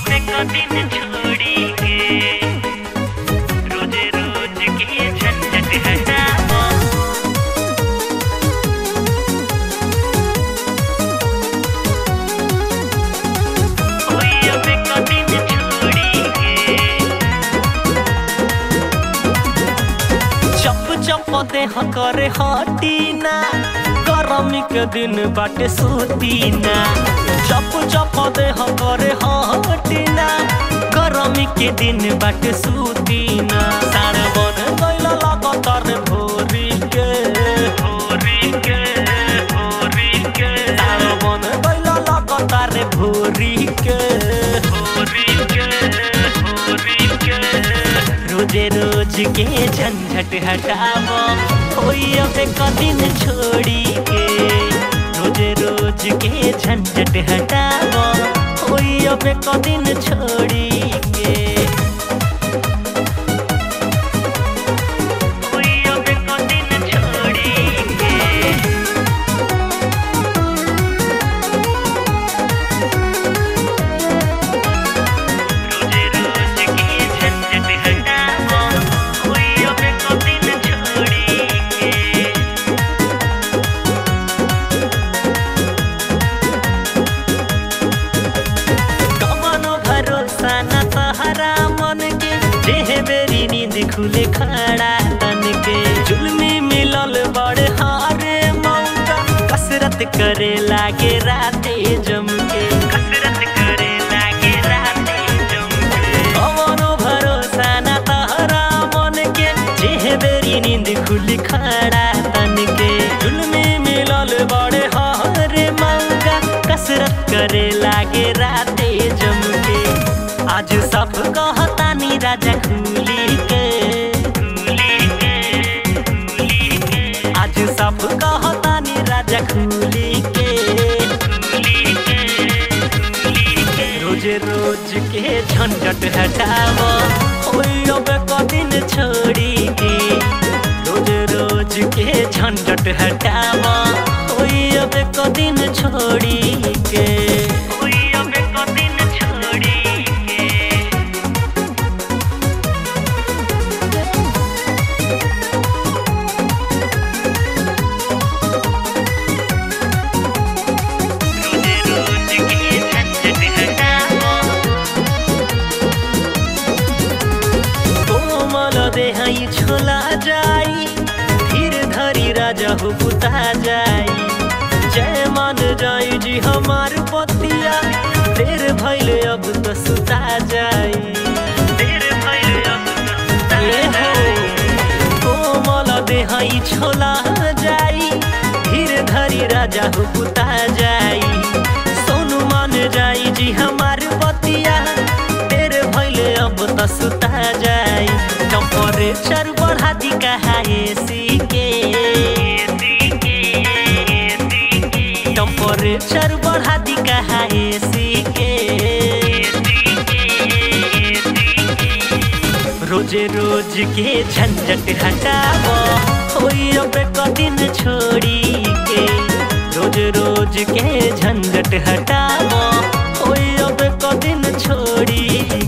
पे कदिन छोड़ी के रोज रोज के झंझट हटाओ कोई पे कदिन छोड़ी के चप चप देह करे हटीना गरमी के दिन बाटे सूतीना चप चप देह करे हटीना गरमी के दिन बाटे सूतीना सार बन गइल लगातार भोरी के भोरी के भोरी के सार बन गइल लगातार भोरी के भोरी के भोरी के रोजे रोज के झंझट हटावो होई अब कदिन छोड़ी के रोजे रोज के झंझट हटावो होई अब कदिन छोड़ी के कोई अब कदिन छोड़ी के रोज रोज के झंझट हटाओ कोई अब कदिन छोड़ी के कमनो भरोसा न तहरा मन के जेह बेरी नींद खुले खड़ा तन के जुल्मी मिलल बड़ हारे मौका कसरत करे लागे राते जम के कसरत करे लागे राते जमके कमनो भरोसा न तहरा मन के जेह बेरी नींद खुली खड़ा तन के जुल्मी मिलल बड़ हारे मौका कसरत करे लागे राते जम के आज सब कहतानी राजा खुली के भूली के भूली के आज सब कहतानी राजा खुली के भूली के भूली के रोज रोज के झंझट हटावो होई अब कदिन छोड़ी के रोज रोज के झंझट हटावो होई अब कदिन छोड़ी के कोई अब कदिन छोड़ी के रोज रोज के झंझट हटाओ कोमल देहाई छोला जाई धीर धरी राजा हो बुता जाई जय मान जाई जी हमार पतिया देर भइले अब तो सुता जाई देर भइल अब तो ए हो कोमल देहाई छोला जाई धीर धरी राजा हो बुता जाई सोनू मान जाई जी हमार पतिया देर भइले अब तो सुता जाई टेम्परेचर बढ़ा दी कहा एसी के एसी के एसी के टेम्परेचर बढ़ा दी कहा एसी के एसी के एसी के रोजे रोज के झंझट हटावो होई अब कदिन छोड़ी के रोज रोज के झंझट हटावो होई अब कदिन छोड़ी